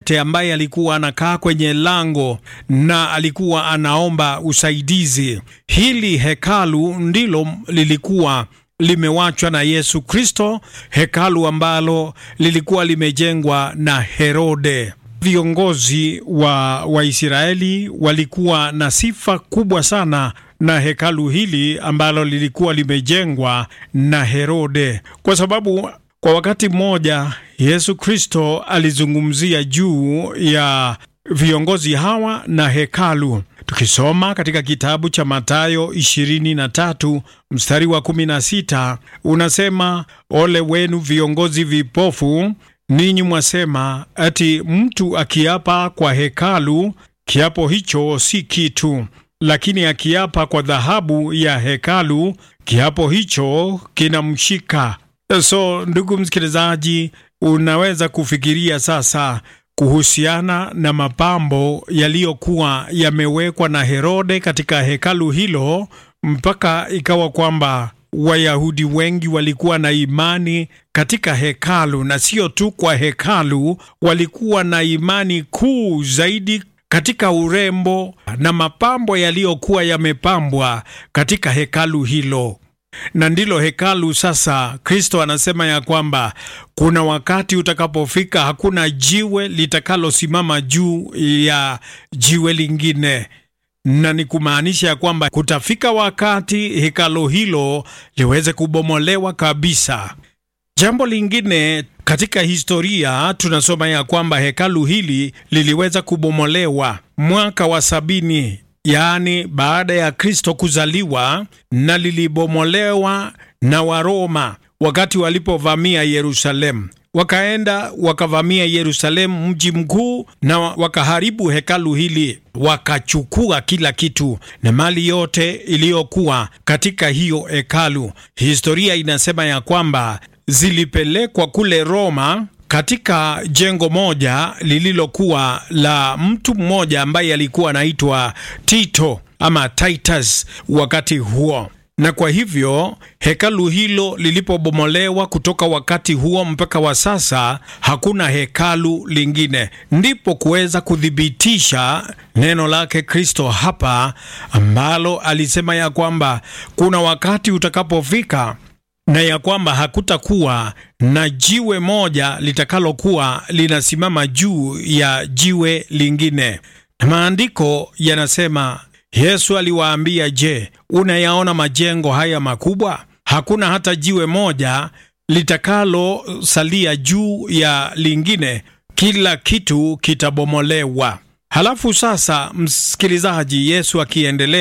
yeyote ambaye alikuwa anakaa kwenye lango na alikuwa anaomba usaidizi. Hili hekalu ndilo lilikuwa limewachwa na Yesu Kristo, hekalu ambalo lilikuwa limejengwa na Herode. Viongozi wa Waisraeli walikuwa na sifa kubwa sana na hekalu hili ambalo lilikuwa limejengwa na Herode, kwa sababu kwa wakati mmoja Yesu Kristo alizungumzia juu ya viongozi hawa na hekalu. Tukisoma katika kitabu cha Mathayo 23 mstari wa 16 unasema, ole wenu viongozi vipofu, ninyi mwasema ati mtu akiapa kwa hekalu, kiapo hicho si kitu, lakini akiapa kwa dhahabu ya hekalu, kiapo hicho kinamshika. So ndugu msikilizaji, unaweza kufikiria sasa kuhusiana na mapambo yaliyokuwa yamewekwa na Herode katika hekalu hilo, mpaka ikawa kwamba Wayahudi wengi walikuwa na imani katika hekalu, na sio tu kwa hekalu, walikuwa na imani kuu zaidi katika urembo na mapambo yaliyokuwa yamepambwa katika hekalu hilo na ndilo hekalu sasa. Kristo anasema ya kwamba kuna wakati utakapofika, hakuna jiwe litakalosimama juu ya jiwe lingine, na ni kumaanisha ya kwamba kutafika wakati hekalu hilo liweze kubomolewa kabisa. Jambo lingine katika historia tunasoma ya kwamba hekalu hili liliweza kubomolewa mwaka wa sabini yaani baada ya Kristo kuzaliwa, na lilibomolewa na Waroma wakati walipovamia Yerusalemu. Wakaenda wakavamia Yerusalemu, mji mkuu, na wakaharibu hekalu hili, wakachukua kila kitu na mali yote iliyokuwa katika hiyo hekalu. Historia inasema ya kwamba zilipelekwa kule Roma katika jengo moja lililokuwa la mtu mmoja ambaye alikuwa anaitwa Tito ama Titus wakati huo. Na kwa hivyo hekalu hilo lilipobomolewa kutoka wakati huo mpaka wa sasa, hakuna hekalu lingine. Ndipo kuweza kuthibitisha neno lake Kristo hapa ambalo alisema ya kwamba kuna wakati utakapofika na ya kwamba hakutakuwa na jiwe moja litakalokuwa linasimama juu ya jiwe lingine. Na maandiko yanasema, Yesu aliwaambia, je, unayaona majengo haya makubwa? Hakuna hata jiwe moja litakalosalia juu ya lingine, kila kitu kitabomolewa. Halafu sasa, msikilizaji, Yesu akiendelea